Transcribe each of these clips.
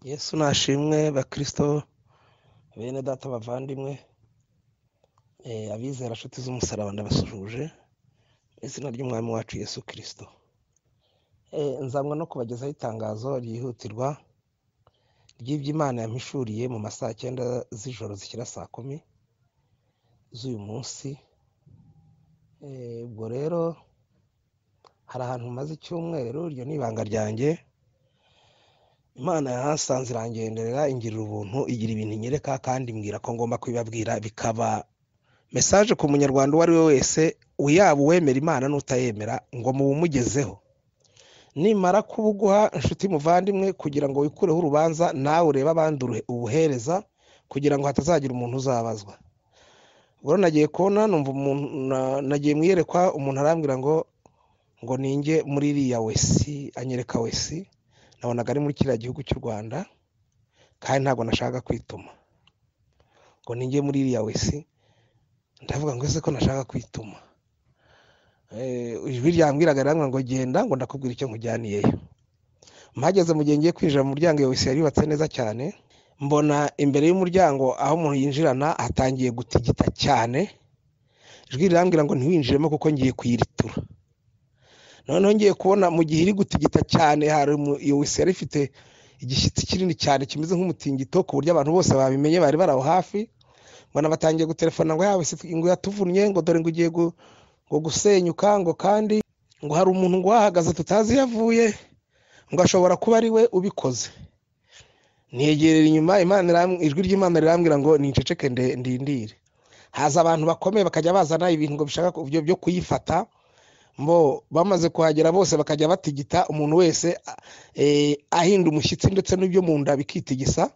yesu nashimwe bakirisito bene data bavandimwe abizera inshuti z'umusaraba ndabasuhuje mu izina ry'umwami wacu yesu kirisito nzamwa no kubagezaho itangazo ryihutirwa ry'iby'imana yampishuriye mu masaha cyenda z'ijoro zishyira saa kumi z'uyu munsi ubwo rero hari ahantu maze icyumweru iryo ni ibanga ryanjye imana yahasanze irangenderera ingirira ubuntu igira ibintu inyereka kandi mbwira ko ngomba kubibabwira bikaba mesaje ku munyarwanda uwo ari we wese yaba uwemera imana n'utayemera ngo mubumugezeho nimara kubuguha inshuti muvandimwe kugira ngo wikureho urubanza nawe urebe abandi ubuhereza kugira ngo hatazagira umuntu uzabazwa ubwo nagiye kubona numva umuntu nagiye mu iyerekwa umuntu arambwira ngo ngo ninge muri iriya wesi anyereka wesi nabonaga ari muri kiriya gihugu cy'u rwanda kandi ntabwo nashaka kwituma ngo ninge muri iriya wesi ndavuga ngo ese ko nashaka kwituma ijwi ryambwiraga riramwira ngo genda ngo ndakubwira icyo nkujyaniyeyo mpageze mu gihe ngiye kwinjira mu muryango iyo wese yubatse neza cyane mbona imbere y'umuryango aho umuntu yinjirana hatangiye gutigita cyane ijwi rirambwira ngo ntiwinjiremo kuko ngiye kuyiritura noneho ngiye kubona mu gihe iri gutigita cyane hari iyo wese yari ifite igishyitsi kinini cyane kimeze nk'umutingito ku buryo abantu bose babimenye bari bari aho hafi mbona batangiye gutelefona ngo yawe ngo yatuvunnye ngo dore ngo ugiye ngo gusenyuka ngo kandi ngo hari umuntu ngo wahagaze tutazi iyo avuye ngo ashobora kuba ari we ubikoze ntegerera inyuma ijwi ry'imana rirambwira ngo niceceke ndindire haza abantu bakomeye bakajya bazana ibintu ngo bishaka byo kuyifata mbo bamaze kuhagera bose bakajya batigita umuntu wese ahinda umushyitsi ndetse n'ibyo mu nda bikitigisa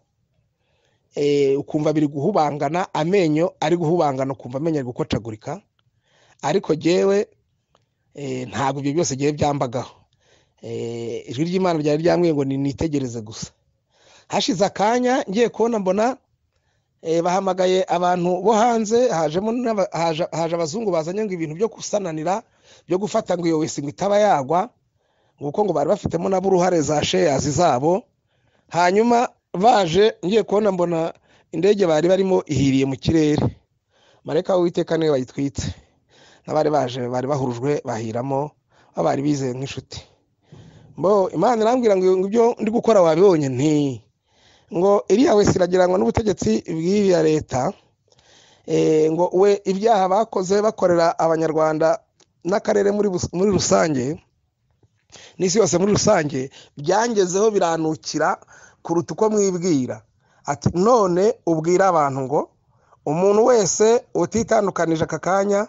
ukumva biri guhubangana amenyo ari guhubangana ukumva amenyo ari gukocagurika ariko ngewe ntabwo ibyo byose ngewe byambagaho ijwi ry'imana ryari ryambwiye ngo nitegereze gusa hashize akanya ngiye kubona mbona bahamagaye abantu bo hanze haje abazungu bazanye ngo ibintu byo gusananira byo gufata ngo iyo wese ngo itaba yagwa kuko ngo bari bafitemo nabo uruhare za sheyazi zabo hanyuma baje ngiye kubona mbona indege bari barimo ihiriye mu kirere mareka w'iteka niwe bayitwitse n'abari baje bari bahurujwe bahiramo bari bizeye nk'inshuti mbo imana irambwira ngo ibyo ndi gukora wabibonye nti ngo iriya wese iragirangwa n'ubutegetsi bw'iriya leta ngo we ibyaha bakoze bakorera abanyarwanda n'akarere muri rusange n'isi yose muri rusange byangezeho biranukira kuruta uko mwibwira ati none ubwira abantu ngo umuntu wese utitandukanije aka kanya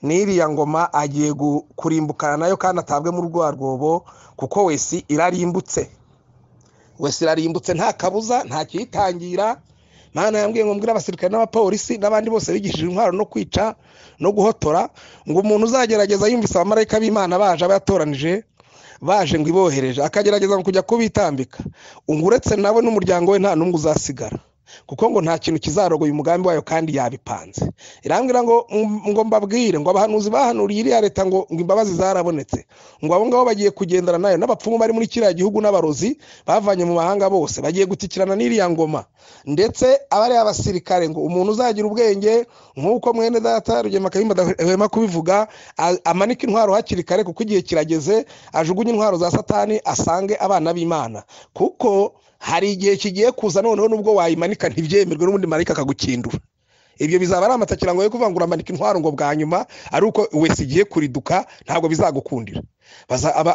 n'iriya ngoma agiye kurimbukana nayo kandi atabwe mu rwa rwobo kuko wese irarimbutse wese irarimbutse nta kabuza nta kiyitangira mwana yambwiye ngo mbwire abasirikare n'abapolisi n'abandi bose bigishije intwaro no kwica no guhotora ngo umuntu uzagerageza yumvise abamarayika b'imana baje aba yatoranije baje ngo ibohereje akagerageza kujya kubitambika uretse nawe n'umuryango we nta n'umwe uzasigara kuko ngo nta kintu kizarogoye umugambi wayo kandi yabipanze irambwira ngo ngo mbabwire ngo abahanuzi bahanuriye iriya leta ngo ngo imbabazi zarabonetse ngo abo ngabo bagiye kugendana nayo n'abapfumu bari muri kiriya gihugu n'abarozi bavanye mu mahanga bose bagiye gutikirana n'iriya ngoma ndetse abari abasirikare ngo umuntu uzagira ubwenge nk'uko mwene data rugema kayumba adahwema kubivuga amanika intwaro hakiri kare kuko igihe kirageze ajugunye intwaro za satani asange abana b'imana kuko hari igihe kigiye kuza noneho n'ubwo wayimanika ntibyemerwe n'ubundi marayika akagukindura ibyo bizaba ari amatakira ngo yo kuvuga ngo uramanika intwaro ngo bwa nyuma ari uko wese igiye kuriduka ntabwo bizagukundira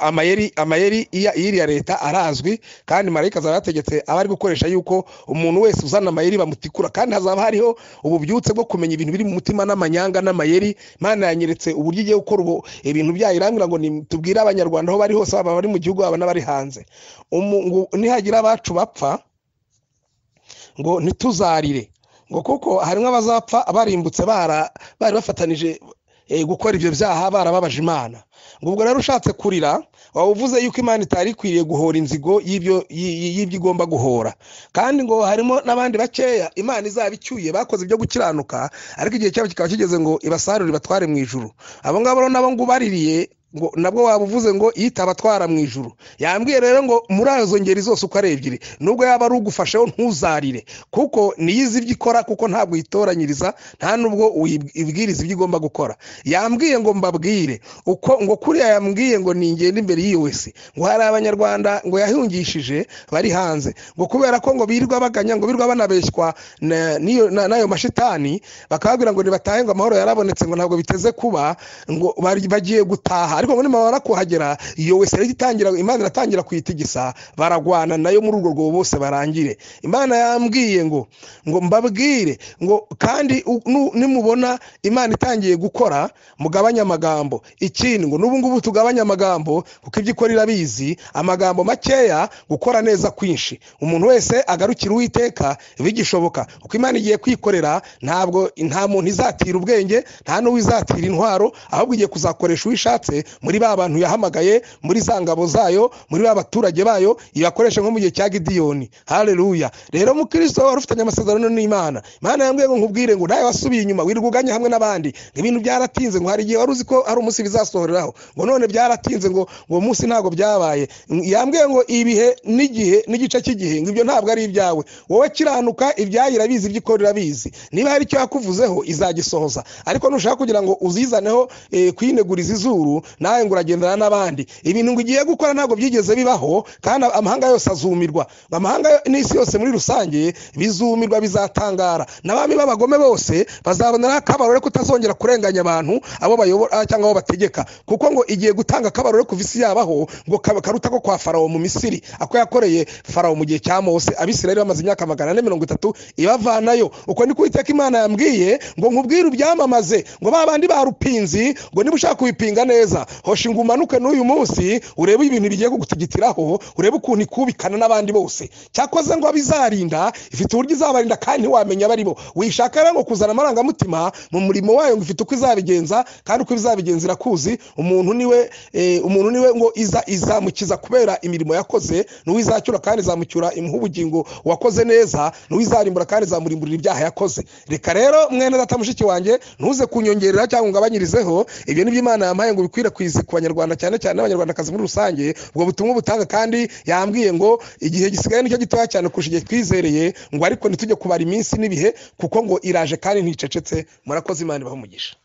amayeri amayeri y'iriya leta arazwi kandi marayika azaba yategetse abari gukoresha yuko umuntu wese uzana amayeri bamutikura kandi hazaba hariho ububyutse bwo kumenya ibintu biri mu mutima n'amanyanga n'amayeri mpande yanyeretse uburyo igiye gukora ubu ibintu byayirangira ngo tubwire abanyarwanda aho bari hose baba bari mu gihugu baba n'abari hanze nihagira abacu bapfa ngo ntituzarire ngo kuko harimo abazapfa barimbutse bari bafatanije gukora ibyo byaha barababaje imana ngo ubwo rero ushatse kurira waba uvuze yuko imana itari ikwiriye guhora inzigo y'ibyo igomba guhora kandi ngo harimo n'abandi bakeya imana izaba icyuye bakoze ibyo gukiranuka ariko igihe cyabo kikaba kigeze ngo ibasarure ibatware mu ijuru abo ngabo nabo ngo ubaririye ngo nabwo waba uvuze ngo yitaba atwara mu ijuru yambwiye rero ngo muri izo ngeri zose uko ari ebyiri nubwo yaba ari ugufasheho ntuzarire kuko niyo izi ibyo ikora kuko ntabwo uyitoranyiriza nta n'ubwo uyibwiriza ibyo igomba gukora yambwiye ngo mbabwire uko ngo kuriya yambwiye ngo ningende imbere wese ngo hari abanyarwanda ngo yahungishije bari hanze ngo kubera ko ngo birirwa baganya ngo birirwa banabeshywa n'ayo mashitani bakababwira ngo nibatahe ngo amahoro yarabonetse ngo ntabwo biteze kuba ngo bagiye gutaha ariko ngo nimara barakuhagera iyo wese rero itangira imana iratangira kuyitigisa baragwana nayo muri urwo rwobo bose barangire imana yambwiye ngo ngo mbabwire ngo kandi nimubona imana itangiye gukora mugabanye amagambo ikindi ngo n'ubu ngubu tugabanye amagambo kuko ibyo ikora irabizi amagambo makeya gukora neza kwinshi umuntu wese agarukira uwiteka bigishoboka kuko imana igiye kwikorera ntabwo nta muntu izatira ubwenge nta n'uwizatira intwaro ahubwo igiye kuzakoresha uwishatse muri ba bantu yahamagaye muri za ngabo zayo muri ba baturage bayo ibakoresha nko mu gihe cya gidiyoni hareruya rero mukristo wari ufitanye amasezerano n'imana imana yambwiye ngo nkubwire ngo nawe wasubiye inyuma wirirwa uganya hamwe n'abandi ngo ibintu byaratinze ngo hari igihe wari uzi ko hari umunsi bizasohoreraho ngo none byaratinze ngo uwo munsi ntabwo byabaye yambwiye ngo ibihe n'igihe n'igice cy'igihe ngo ibyo ntabwo ari ibyawe wowe kiranuka ibyayo irabizi ibyo ikora irabizi niba hari icyo yakuvuzeho izagisohoza ariko nushaka kugira ngo uzizaneho kuyineguriza izuru nawe ngo uragendana n'abandi ibintu ngo ugiye gukora ntabwo byigeze bibaho kandi amahanga yose azumirwa amahanga n'isi yose muri rusange bizumirwa bizatangara n'abami b'abagome bose bazaboneraho akabarore kutazongera kurenganya abantu abo bayobora cyangwa abo bategeka kuko ngo igiye gutanga akabarore kuva isi yabaho ngo karuta ko kwa farawo mu misiri ako yakoreye farawo mu gihe cya mose abisirayeli bamaze imyaka magana ane mirongo itatu ibavanayo uko ni kuwiteka imana yambwiye ngo nkubwire ubyamamaze ngo ba bandi ba rupinzi ngo niba ushaka kubipinga neza hosha ngo umanuke n'uyu munsi urebe ibintu bigiye kugutigitiraho urebe ukuntu ikubikana n'abandi bose cyakoze ngo abizarinda ifite uburyo izabarinda kandi ntiwamenya abari bo wishaka rero ngo kuzana amarangamutima mu murimo wayo ngo ifite uko izabigenza kandi uko izabigenza irakuzi umuntu niwe umuntu niwe ngo iza izamukiza kubera imirimo yakoze n'uwizacyura kandi izamucyura imuha ubugingo wakoze neza n'uwizarimbura kandi izamurimburira ibyaha yakoze reka rero mwene data mushiki wanjye ntuze kunyongerera cyangwa ungabanyirizeho ibyo ni byo imana yampaye ngo ubikwirakwize ku banyarwanda cyane cyane n'abanyarwandakazi muri rusange ubwo butumwa butanga kandi yambwiye ngo igihe gisigaye nicyo gitoya cyane kurusha igihe twizereye ngo ariko ntitujye kubara iminsi n'ibihe kuko ngo iraje kandi nticecetse murakoze imana ibaha umugisha